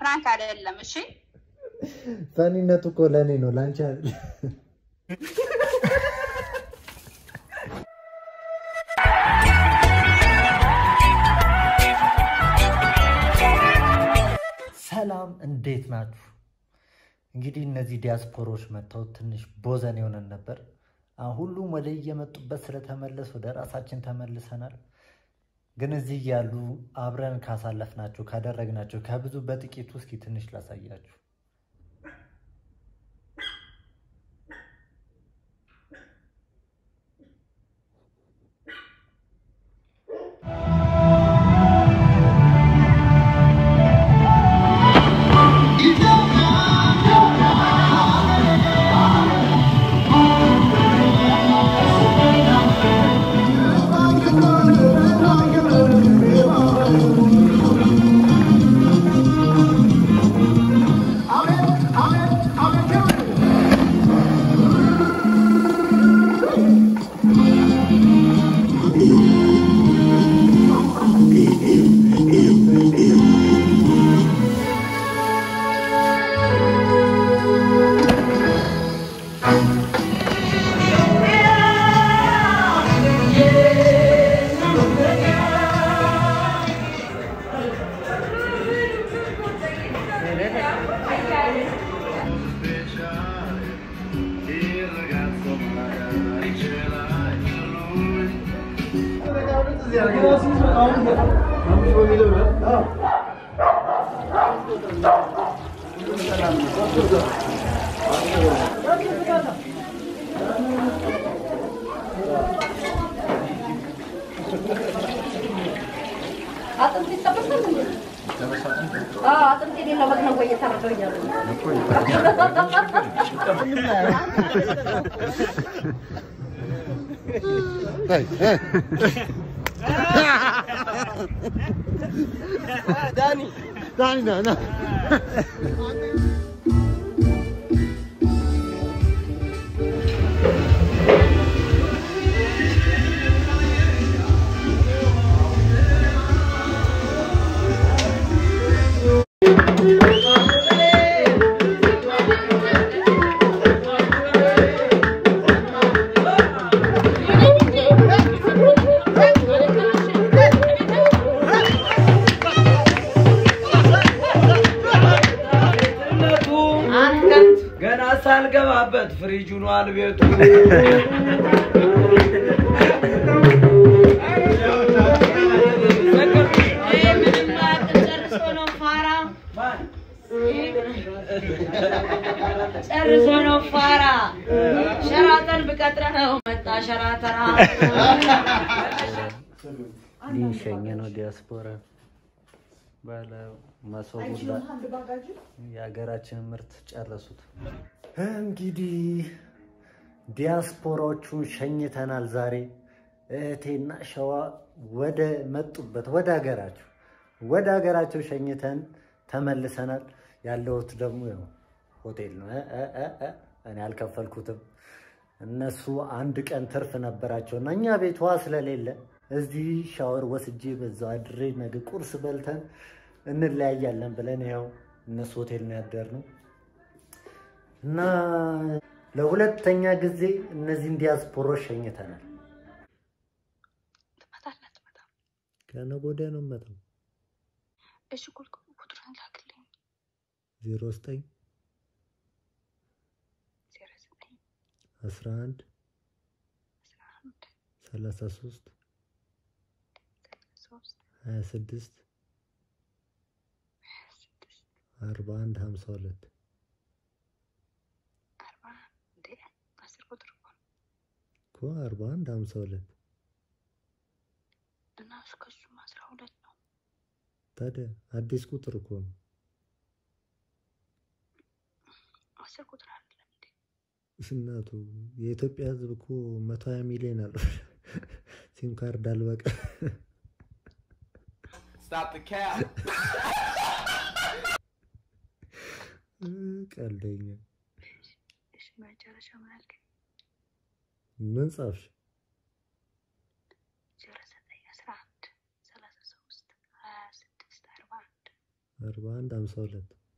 ፕራንክ አይደለም። እሺ ፈኒነቱ እኮ ለእኔ ነው ለአንቺ አይደለም። ሰላም እንዴት ናችሁ? እንግዲህ እነዚህ ዲያስፖሮች መጥተው ትንሽ ቦዘን የሆነን ነበር። አሁን ሁሉም ወደ እየመጡበት ስለተመለስ ወደ ራሳችን ተመልሰናል። ግን እዚህ ያሉ አብረን ካሳለፍናቸው ካደረግናቸው ከብዙ በጥቂቱ እስኪ ትንሽ ላሳያችሁ። አጥንት ይጠበሳል እንዴ? አዎ አጥንት የሌለው በግ ነው ወይ እየተረዳሁ እያሉ ነው። ገና ሳልገባበት ፍሪጅ ሆኗል ቤቱ። ጨርሶ ነው ፋራ ሸራተን ብቀጥረ ነው መጣ ሸራተራ ሊሸኝ ነው ዲያስፖራ ባለ መሶቡ የሀገራችን ምርት ጨረሱት። እንግዲህ ዲያስፖራዎቹን ሸኝተናል። ዛሬ እህቴና ሸዋ ወደ መጡበት ወደ ሀገራቸው ወደ ሀገራቸው ሸኝተን ተመልሰናል። ያለሁት ደግሞ ያው ሆቴል ነው። እ እ እ እ እኔ አልከፈልኩትም። እነሱ አንድ ቀን ትርፍ ነበራቸው እና እኛ ቤት ውሃ ስለሌለ እዚህ ሻወር ወስጄ በዛው አድሬ ነገ ቁርስ በልተን እንለያያለን ብለን ያው እነሱ ሆቴል ነው ያደርነው እና ለሁለተኛ ጊዜ እነዚህን ዲያስፖሮች ሸኝተናል። ትመጣለህ አትመጣም? ከነገ ወዲያ ነው የምመጣው። እሺ ቁልቁ ቁጥሩን ላክልኝ። ዜሮ ዘጠኝ ዜሮ ዘጠኝ አስራ አንድ አስራ አንድ ሰላሳ ሶስት ሶስት ሀያ ስድስት ሀያ ስድስት አርባ አንድ ሀምሳ ሁለት አርባ እንዴ አስር ቁጥር እኮ ነው እኮ አርባ አንድ ሀምሳ ሁለት እና እስከ እሱም አስራ ሁለት ነው። ታዲያ አዲስ ቁጥር እኮ ነው። አስር ቁጥር አይደለም እንዴ? እናቱ የኢትዮጵያ ሕዝብ እኮ መቶ ሀያ ሚሊዮን አለው። ሲም ካርድ አልበቃ Stop the cap. ቀልደኛ እሺ መጨረሻ ምን አልከኝ? ምን ጻፍሽ? ዜሮ ዘጠኝ አስራ አንድ ሰላሳ ሶስት ሀያ ስድስት አርባ አንድ አርባ አንድ ሀምሳ ሁለት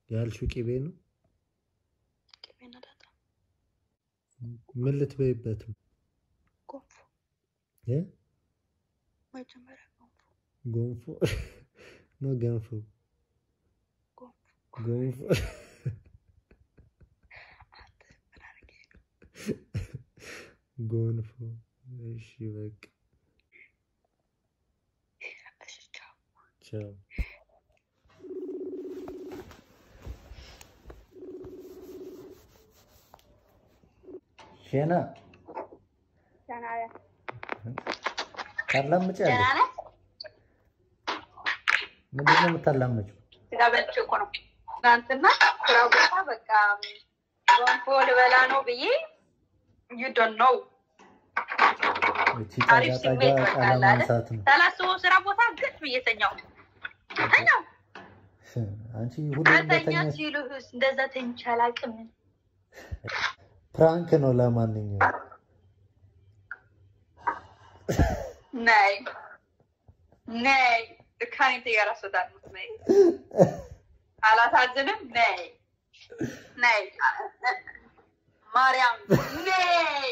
ያልሽው ቅቤ ነው? ቅቤና ዳጣ ምን ልትበይበት ነው? ጎንፎ እ? መጀመሪያ ጎንፎ ጎንፎ ነው ገንፎ? ጎንፎ ጎንፎ አንተ ምን አድርጌ ነው? ጎንፎ። እሺ በቃ እሺ ቻው። ቻው። ሼና ደህና ነህ? ታላምጫለሽ? ደህና ነህ? ምንድን ነው የምታላምጪው? ስጋ በልቼ እኮ ነው ትናንትና ስራ ቦታ በቃ ጎንፎ ልበላ ነው ብዬ ዩ ዶንት ኖው እቺ አሪፍ ጠጋ ስሜት ጠጋ በቃ ቃለ አለ ማንሳት ነው። ሳላስበው ስራ ቦታ ግጥ ብዬ ተኛው ተኛው። አንቺ ሁሉ አንተኛ እንደተኛሽ ሲሉህስ እንደዛ ተኝቼ አላውቅም። ፕራንክ ነው። ለማንኛውም ነይ ነይ ከኔ ጋር አስወጣት ነይ አላሳዝንም። ነይ ነይ ማርያም ነይ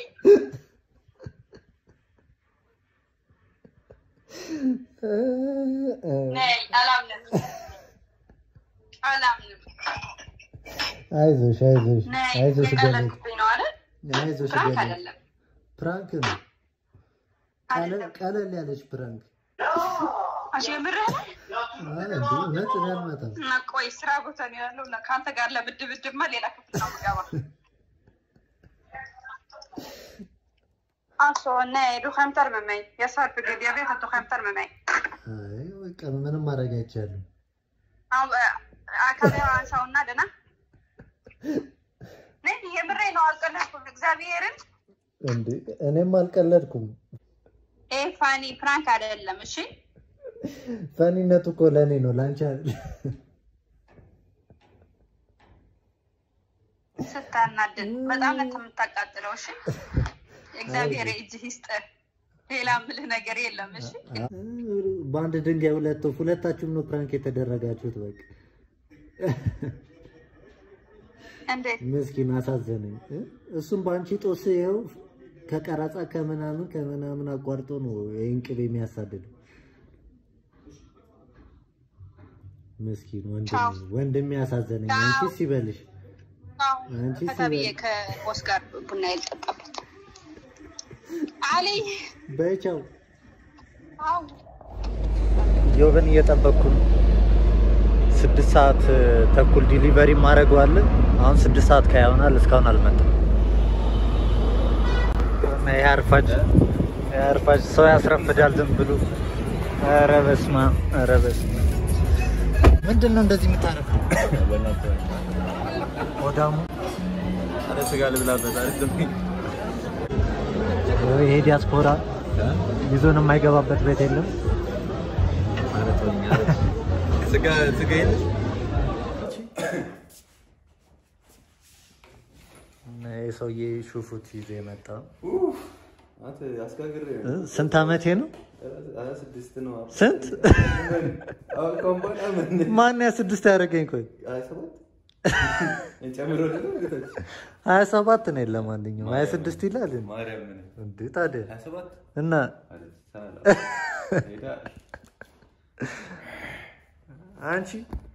ነይ አላምንም አላምንም። አይዞሽ አይዞሽ ነይ አይዞሽ ገለቴ የቀለድኩብኝ ነው አይደል? አይዞሽ ፕራንክ ገለቴ አይደለም ፕራንክ ነው። ቀለል አይደለም። ቀለል ያለች ፕራንክ አንቺ የምርህ ነው? አይ እንዴ እውነት እኔ አልመጣም። እና ቆይ ስራ ቦታ ነው ያለው እና ከአንተ ጋር ለብድብድማ ሌላ ክፍል ነው የምገባ። አሶ ነይ ዱኸም ተርመመኝ የሰርፍ ግድ የቤት ዱኸም ተርመመኝ አይ በቃ ምንም ማድረግ አይቻልም። አካባቢ አንሳውና ደና ነይ የምሬ ነው አልቀለድኩም። እግዚአብሔርን እንዴ እኔም አልቀለድኩም። ይሄ ፋኒ ፕራንክ አይደለም። እሺ ፈኒነቱ እኮ ለእኔ ነው ለአንቺ አይደል። ስታናድን በጣም ነው የምታቃጥለው። እሺ እግዚአብሔር እጅህ ይስጥህ። ሌላ ምልህ ነገር የለም። እሺ በአንድ ድንጋይ ሁለት ወፍ፣ ሁለታችሁም ነው ፕራንክ የተደረጋችሁት። በቃ እንዴት ምስኪን አሳዘነኝ። እ? እሱም በአንቺ ጦስ ይኸው ከቀረጻ ከምናምን ከምናምን አቋርጦ ነው ይህን ቅቤ የሚያሳድደው። ምስኪን ቻው። ወንድሜ ወንድሜ ያሳዘነኝ። ቻው። አንቺ ሲበልሽ አንቺ ከታብዬ ሲበል ከቦስ ጋር ቡና ይልጠጣበት አሊ በቻው አው ዮብን እየጠበቅኩ ነው። ስድስት ሰዓት ተኩል ዲሊቨሪ ማድረገዋለን። አሁን ስድስት ሰዓት ከያሆናል እስካሁን አልመጣም። ይሄ አርፋጅ ይሄ አርፋጅ ሰው ያስረፍዳል ዝም ብሎ። ኧረ በስመ አብ ኧረ በስመ አብ ምንድን ነው እንደዚህ የምታረፈው? ወዳሙ ስጋ ልብላበት አይደለም ይሄ ዲያስፖራ ይዞን የማይገባበት ቤት የለም። ማለት ነው። ስጋ ስጋ የለሽ እና ይሄ ሰውዬ ሹፉት ይዞ የመጣ አንተ አስጋግሬ እ? ስንት ዓመቴ ነው? ሀያ ስድስት ነው። ስንት አሁን ከአሁን በኋላ ምን ማን ያ ስድስት ያደረገኝ? ቆይ ሀያ ሰባት ጨምሮ ደግሞ እህቶች ሀያ ሰባት ነው። ለማንኛውም ሀያ ስድስት ይላል እንዴ? ማርያም ምን እንዴ ታዲያ ሀያ ሰባት እና ማለት ሳላ ሄዳ አንቺ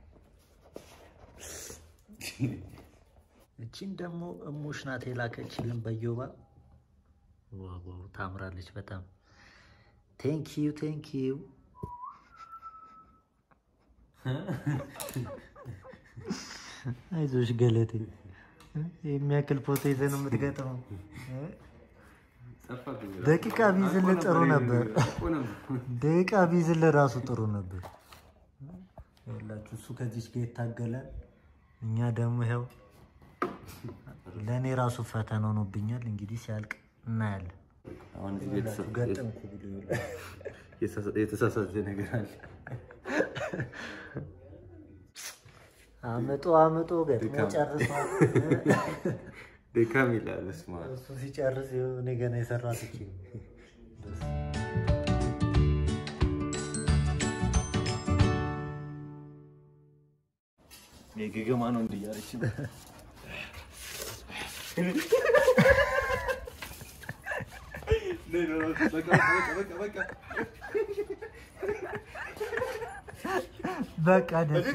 እቺን ደግሞ እሙሽ ናት የላከችልን በዮባ ዋው ዋው ታምራለች በጣም ቴንክ ዩ ቴንክ ዩ አይዞሽ ገለቴ የሚያክል ፎቶ ይዘህ ነው የምትገጥመው ጠፋብኝ። ደቂቃ ቢይዝልህ ጥሩ ነበር እኮ ነበር። ደቂቃ ቢይዝልህ ራሱ ጥሩ ነበር ይኸውላችሁ እሱ ከዚች ጋር ይታገላል እኛ ደግሞ ይኸው ለእኔ ራሱ ፈተና ሆኖብኛል እንግዲህ ሲያልቅ እናያለን አሁን እዚህ የተሳ- ገጠምኩ ብሎ ይኸውልህ። የተሳ- የተሳሳተ ነገር አለ። አምጦ አምጦ ገጥሞ ድካም። ጨርሷል ድካም ይላል። በስመ አብ። እሱ ሲጨርስ ይኸው እኔ ገና የሰራት እቺ የገገማ ነው እንዲህ እያለች ነው። በቃ በቃ በቃ በቃ በቃ ደስ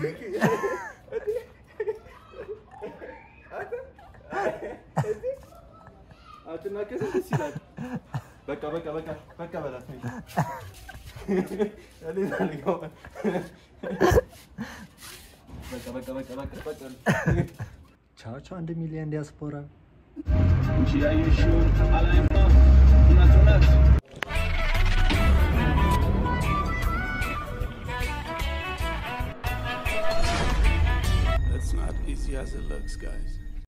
አትናከስ ደስ ይላል። በቃ በቃ በቃ በቃ በላት ነይ። እኔ አልገባም። በቃ በቃ በቃ በቃ በቃ ቻው ቻው። አንድ ሚሊዮን ዲያስፖራ It's not easy as it looks, guys.